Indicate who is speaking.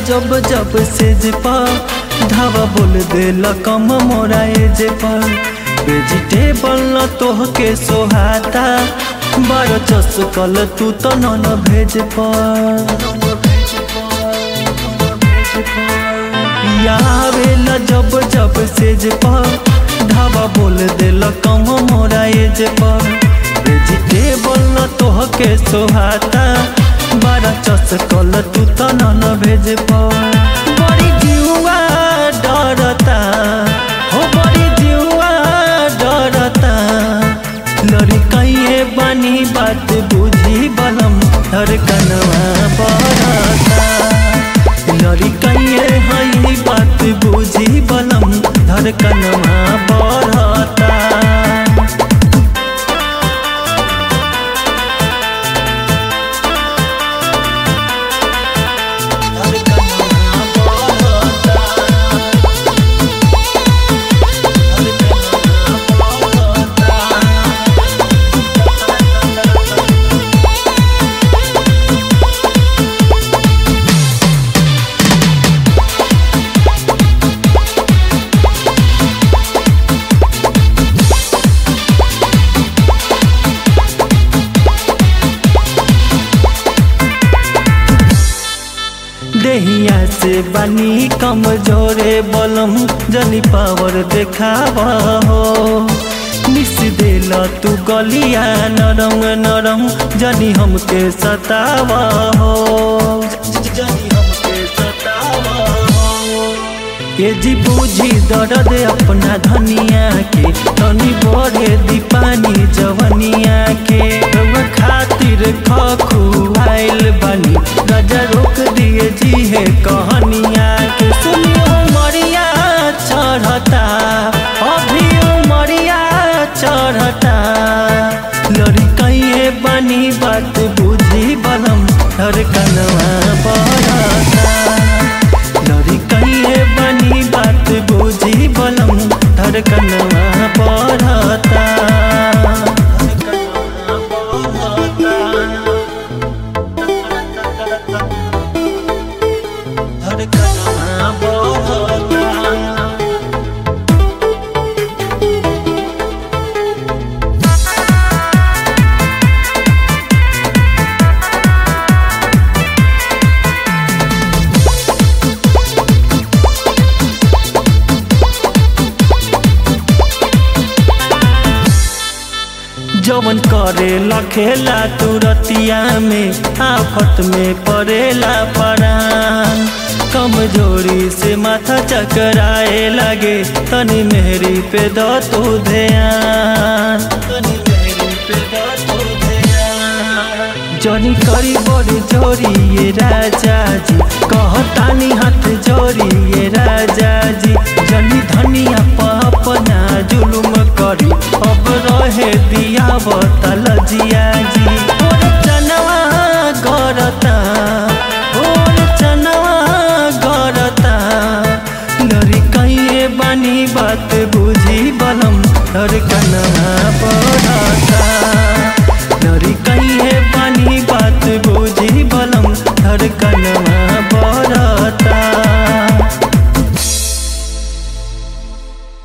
Speaker 1: जब जब सेज पर धावा बोल देला कम मोरा एज पर वेजिटेबल न तोहके सोहाता बारह चस कल तू तो न भेज पर आवेला जब जब सेज पर धावा बोल देला कम मोरा एज पर वेजिटेबल न तोहके सोहाता बारह चस कल तू तो न भेज पर बड़ी जीवा डरता हो बड़ी जीवा डरता लड़ी कहिए बनी बात बुझी बलम हर कनवा बरता लड़ी कहिए हई बात बुझी बलम धर कनवा बरता देहिया से बनी कमजोरे बलम जनी पावर देखावा हो मिस देला तू गलिया नरम नरम जनी हमके सतावा हो जनी हमके सतावा हो ये जी बूझी दर्द अपना धनिया के तनी बढ़े दीपानी जवनिया के रउआ खातिर खखुआइल बनी गजा रोक दिए जी है कहनिया के सुनियो मरिया चढ़ता अभी मरिया चढ़ता लड़ी कहिए बनी बात बुझी बलम हर कनवा बरता लड़ी कहिए बनी बात बुझी बलम धर कनवा बढ़ता धर कनवा बढ़ता जवन करे लखेला तुरतिया में आफत में पड़ेला परान कमजोरी से माथा चकराए लगे तनी मेहरी पे दो तू ध्यान तनी मेहरी पे दो तू ध्यान जनी करी बड़ी जोरी ये राजा जी कहतानी हाथ जोरी ये राजा जी जनी धनिया अपना जुलुम करी अब रहे दिया बतल जिया जी और चनवा गरता और चनवा गरता लड़ी कहिए बनी बात बुझी बलम हर कनवा